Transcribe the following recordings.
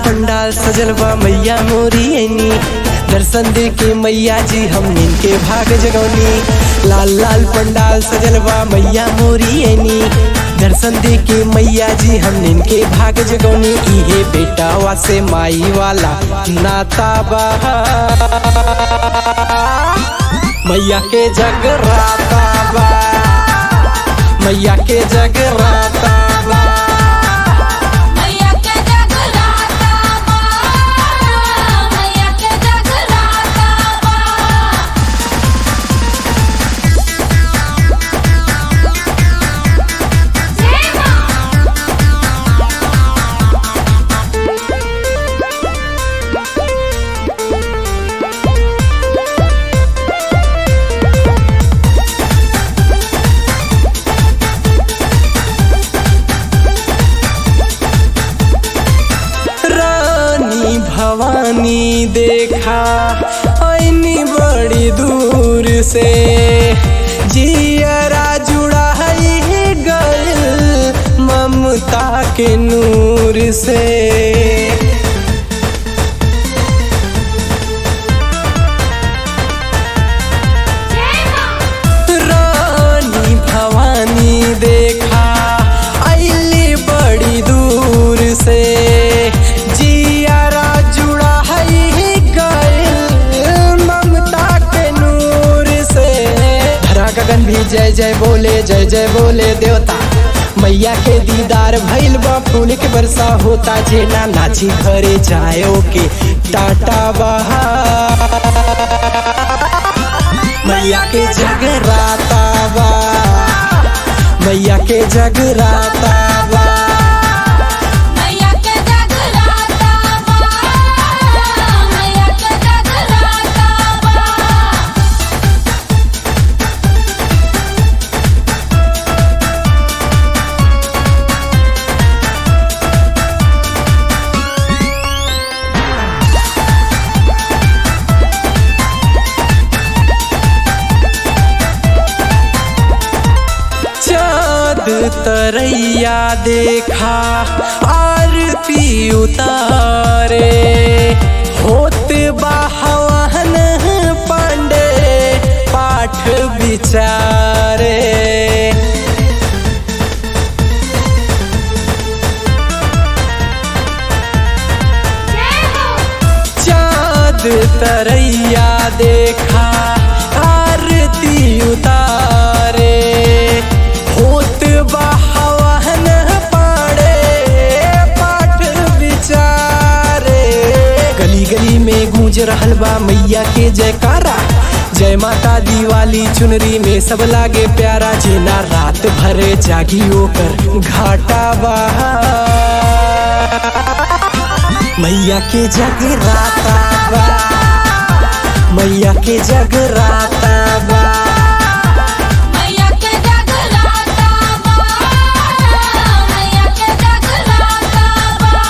पंडाल सजल बा मैया मोरी ऐनी दर्शन दे के मैया जी हम इनके भाग जगौनी लाल लाल पंडाल सजल बा मैया मोरी ऐनी दर्शन दे के मैया जी हम इनके भाग जगौनी इहे बेटावा से माई वाला नाता बा मैया के जगराता बा मैया के जगराता बा मैया के जगराता बा मैया के जगराता बा जय मां रानी भवानी देखा ऐनी बड़ी दूर से जियरा जुड़ा है गल ममता के नूर से जय मां रानी भवानी देखा अली बड़ी दूर से जियारा जुड़ा है गल ममता के नूर से धरा गगन भी जय जय बोले जय जय बोले देवता मैया के दीदार भइल बा फूल के बरसा होता जेना नाची घरे जायो के टाटा बहा मैया के जगराता बा मैया के जगराता बा मैया के जगराता बा मैया के जगराता बा चाँद तरैया देखा आरती उतारे होत बाहवान पांडे पाठ विचारे जय हो चाँद तरैया देखा आरती उतारे होत बहवन पाड़े पाठ विचारे गली गली में गूंज रहल बा मैया के जयकारा जय माता दिवाली चुनरी में सब लागे प्यारा जेना रात भरे जागी ओकर घाटा बहा मैया के जगराता बा मैया के जगराता बा मैया के जगराता बा मैया के जगराता बा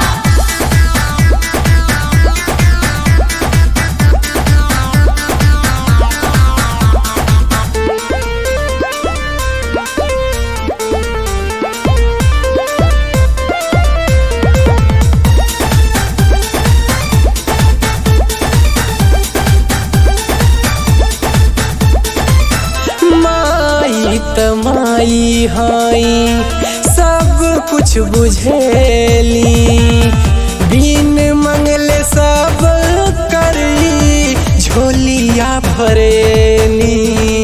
माई त माई हाई सब कुछ बुझेली बिन मंगले सब करी झोलिया भरेली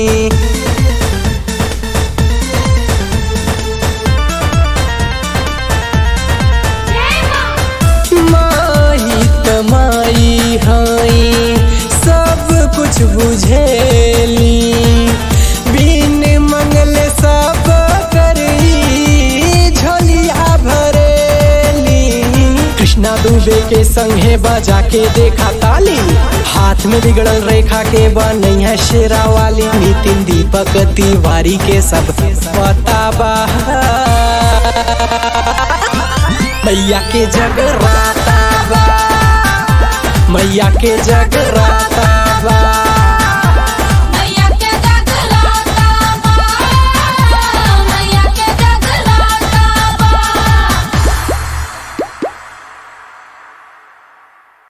जय मां माई त माई हाई सब कुछ बुझेली बिन मंगले सब करी झोलिया भरेली कृष्णा दुबे के संगे बजा के देखा ताली हाथ में बिगड़ल रेखा के बनई है शेरा वाली नितिन दीपक तिवारी के सब पता बा मैया के जगराता बा मैया के जगराता